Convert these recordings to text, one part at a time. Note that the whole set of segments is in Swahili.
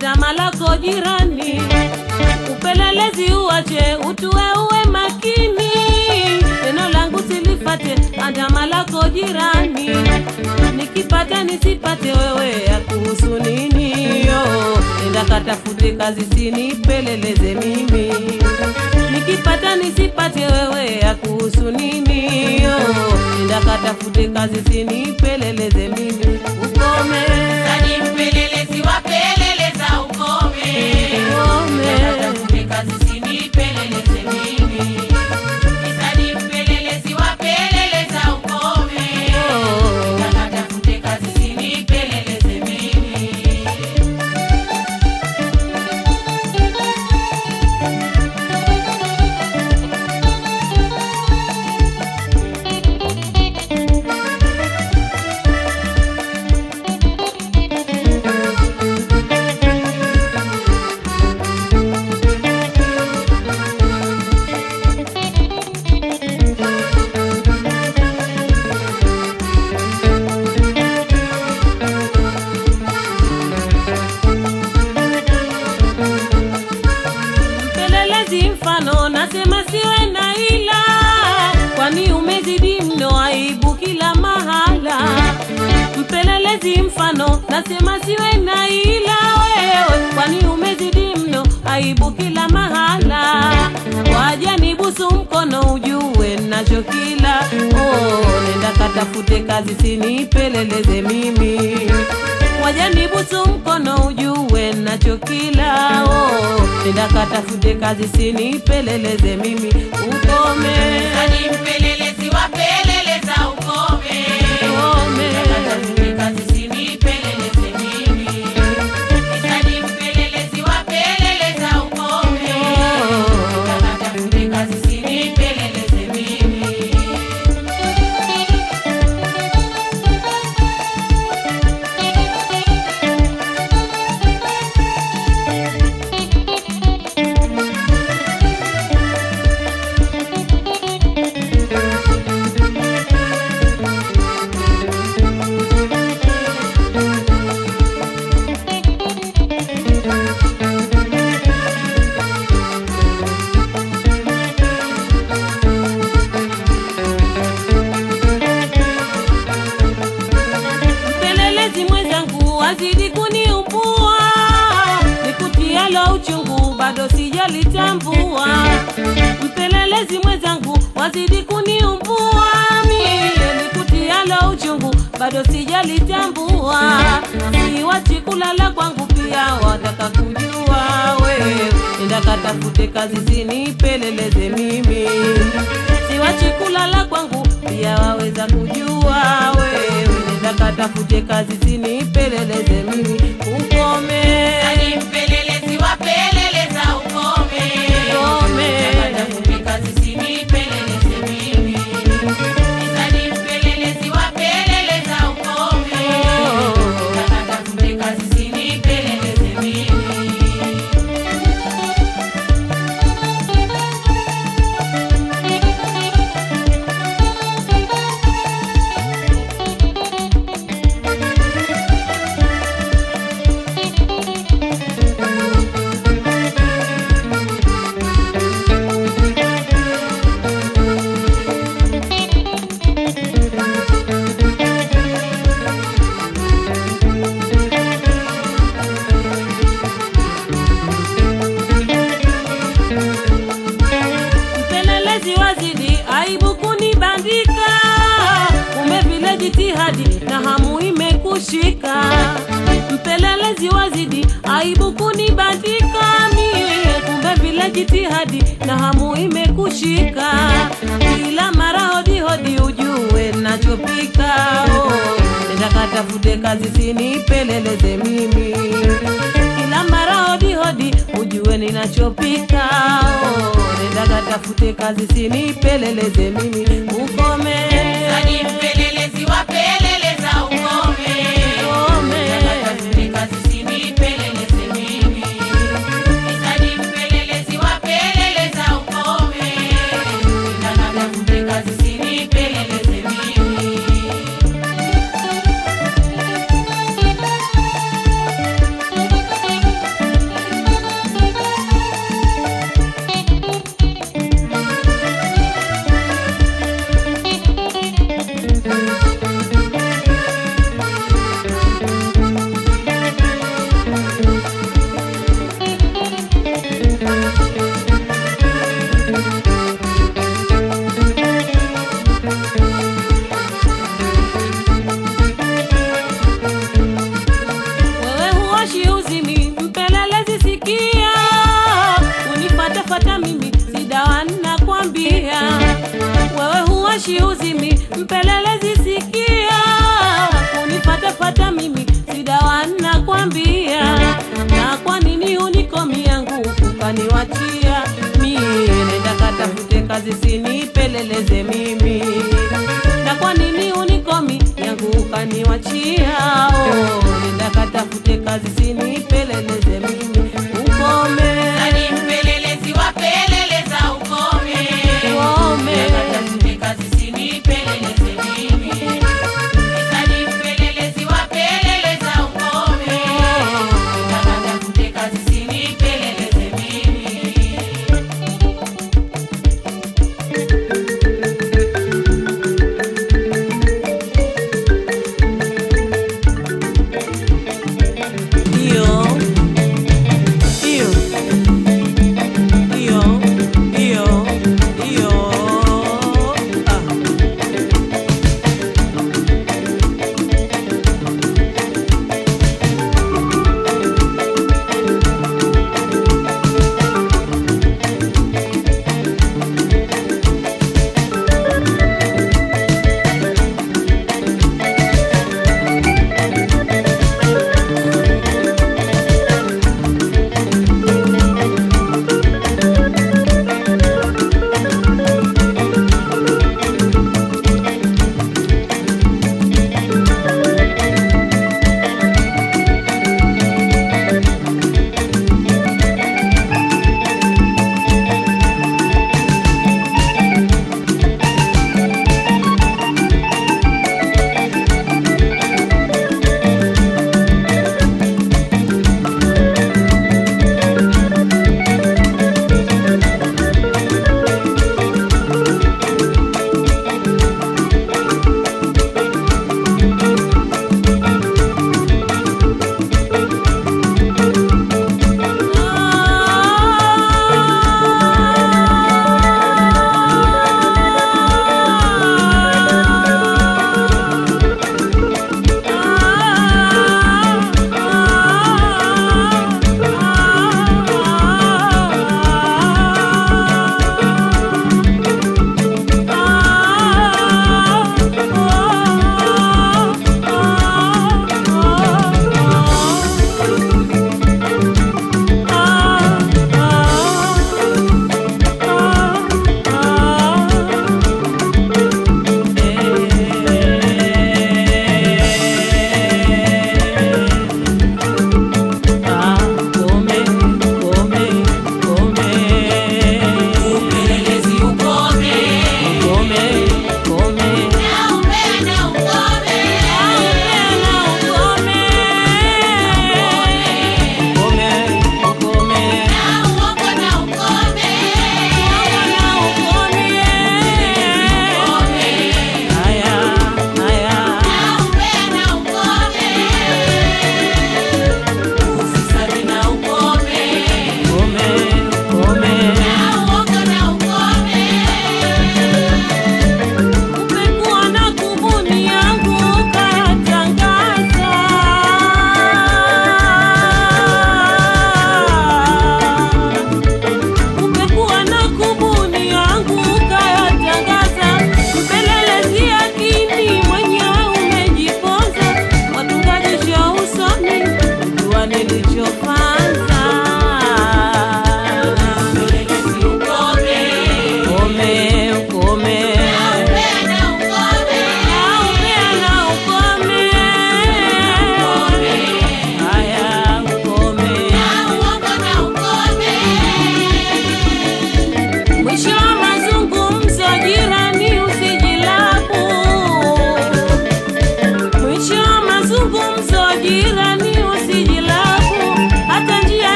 andama lako jirani, upelelezi uache, utue uwe makini, neno langu silifate, andama lako jirani, nikipata nisipate, wewe ya kuhusu nini? Yo, enda katafute kazi, sinipeleleze mimi, nikipata nisipate, wewe ya kuhusu nini? Yo, enda katafute kazi, sinipeleleze mimi, ukome Sadi mpelelezi wapeleleza ukome. Ukome. Katafute kazi sinipeleleze mimi. Sadi mpelelezi wapeleleza ukome. Katafute kazi sinipeleleze mimi. mpelelezi mfano nasema siwe na ila kwani umezidi mno aibu kila mahala mpelelezi mfano nasema siwe na ila wewe kwani umezidi mno aibu kila mahala waja nibusu mkono ujue nacho kila oh, nenda katafute kazi sinipeleleze mimi waja nibusu mkono ujue nacho kila oh, nenda katafute kazi sinipeleleze mimi ukome Sadi mpelelezi wapeleleza ukome. ukome Katafute kazi sinipeleleze mimi. Sadi mpelelezi wapeleleza ukome. Katafute kazi sinipeleleze mimi. mpelelezi mwenzangu wazidi kuniumbua nikutialo uchungu bado sijalitambua mpelelezi mwenzangu wazidi kuniumbua mie nikutialo uchungu bado sijalitambua siwachi kulala kwangu pia wataka kujua wewe enda katafute kazi sinipeleleze mimi siwachi kulala kwangu pia waweza kujua wewe nenda katafute kazi sinipeleleze mimi ukome Sadi mpelelezi wapeleleza ukome. ukome Katafute kazi sinipeleleze mimi. Sadi mpelelezi wapeleleza ukome. Katafute kazi sinipeleleze mimi. mpelelezi wazidi aibu kunibandika kumbe vile jitihadi na hamu imekushika mpelelezi wazidi aibu kunibandika mie kumbe vile jitihadi na hamu imekushika kila mara hodihodi ujue nachopika oh, nenda katafute kazi sinipeleleze mimi kila mara hodi hodi ujue ninachopika oh, nenda katafute kazi sinipeleleze mimi ukome Sadi mpelelezi wapeleleza ukome. ukome Katafute kazi sinipeleleze mimi. Sadi mpelelezi wapeleleza ukome. Katafute kazi sinipeleleze mimi. nakwambia wewe huwashi uzimi mpelelezi sikia kunifatafata mimi sidawa nakwambia na kwa nini unikomi yangu ukaniwachia mi nenda katafute kazi sinipeleleze mimi na kwa nini unikomi yangu ukaniwachia oh, nenda katafute kazi sinipeleleze mimi ukome Sadi mpelelezi wapeleleza ukome. Ukome. Katafute kazi sinipeleleze mimi. Sadi mpelelezi wapeleleza ukome. Katafute kazi sinipeleleze mimi. Ndio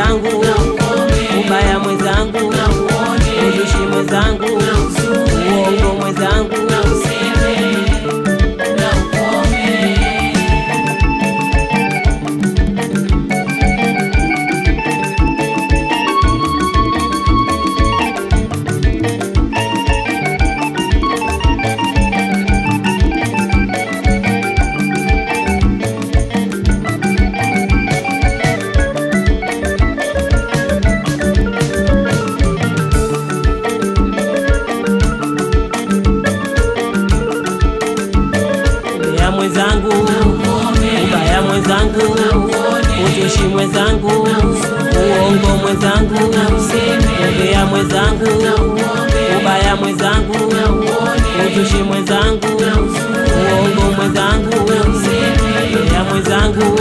mwenzangu ubaya mwenzangu uzushi mwenzangu uongo mwenzangu ubaya mwenzangu ubaya mwenzangu uzushi mwenzangu uongo mwenzangu ubaya mwenzangu ubaya mwenzangu uzushi mwenzangu uongo mwenzangu ubaya mwenzangu